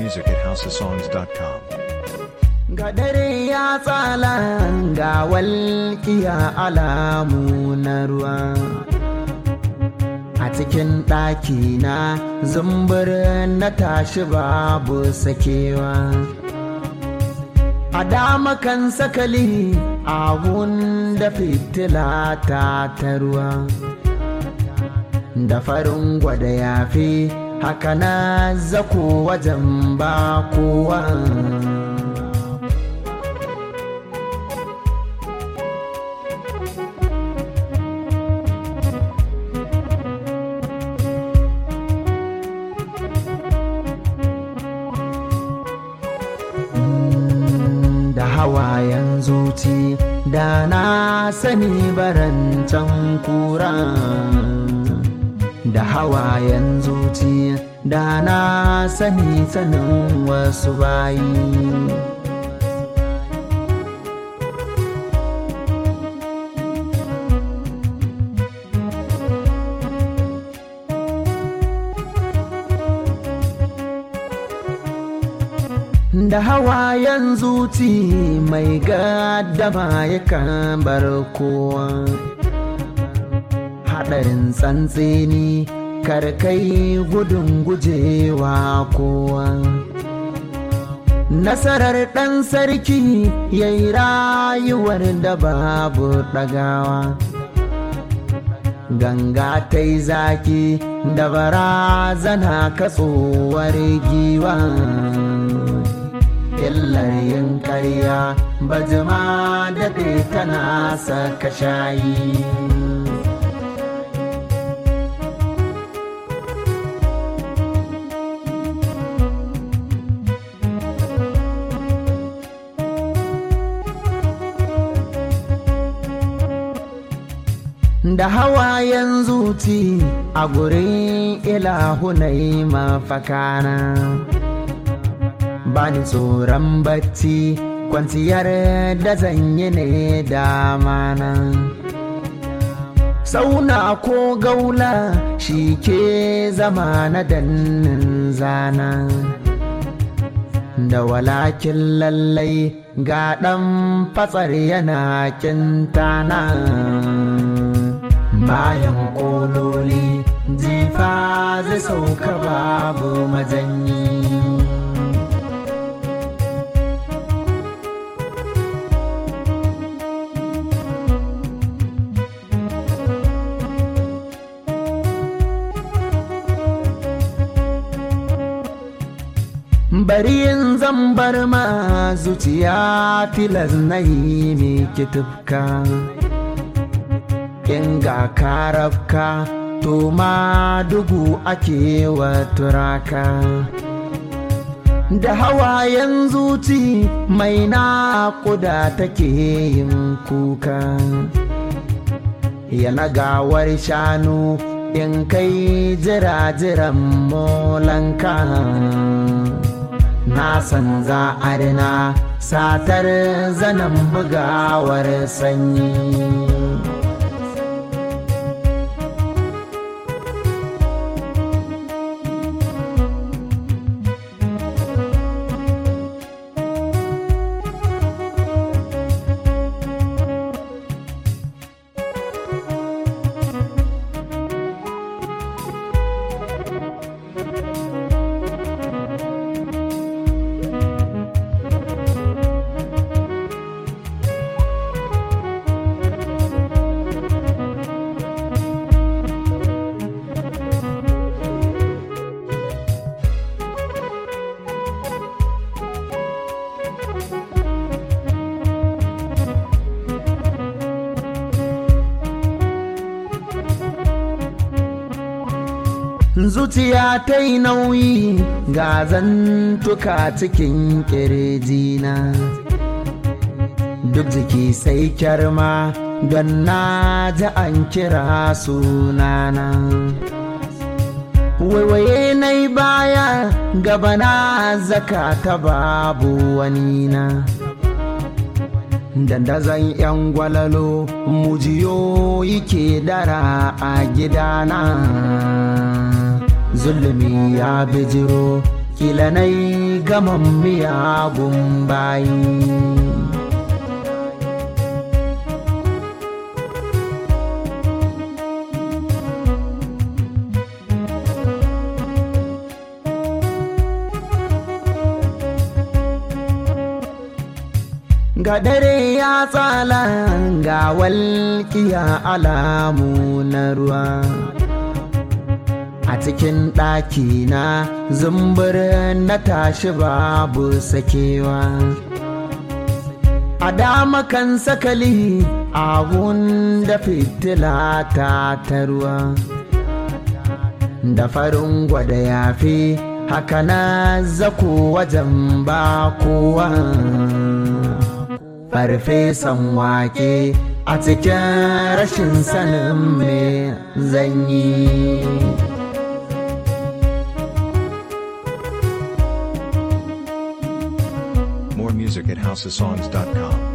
music at houseofsongs.com. Ga dare ya tsala ga walƙiya alamu na ruwa. A cikin ɗaki na zumbur na tashi babu sakewa. A dama kan sakali abun da fitila ta ta ruwa. Da farin gwada yafi haka na zako wajen ba kowa. da hawayen zuci da na sani barancan kura da hawayen zuci da na sani sanin wasu bayi da hawayen zuci mai gaddama yakan bar kowa haɗarin tsantseni karkai gudun gujewa kowa nasarar ɗan sarki ya yi rayuwar da babu ɗagawa ganga ta yi zaki da barazana katsuwar giwa illar yin karya bajima daɗe tana saka shayi da hawayen zuci a gurin ilahunai mafakana bani tsoron bacci kwanciyar da zanyi ne damana sauna ko gaula shi ke zama na dannin zana da walakin lallai ga ɗan fatsar yana kintana bayan kololi jifa zai sauka babu majanyi bari yin zambar ma zuciya tilas na yi miki tufka in ga karafka to ma dugu ake wa turaka da hawayen zuci mai naƙuda take yin kuka yana gawar shanu in kai jira-jiran molanka na san za a rina satar zanen bugawar sanyi zuciya ta yi nauyi ga zantuka cikin ƙirjina duk jiki sai kyarma don na ji an kira sunana waiwaye na yi baya gabana zaka ta babu wani na dandazon yan gwalalo mujiyo yake dara a gidana zulumi ya bijiro kila nai gaman miyagun bayi ga dare ya tsala ga walƙiya alamu na ruwa a cikin ɗaki na zumbur na tashi babu sakewa a dama kan sakali a da fitila ta tarwa da farin gwada yafi haka na zako wajen ba kowa farfesan wake a cikin rashin sanin me zanyi More music at houseofsongs.com.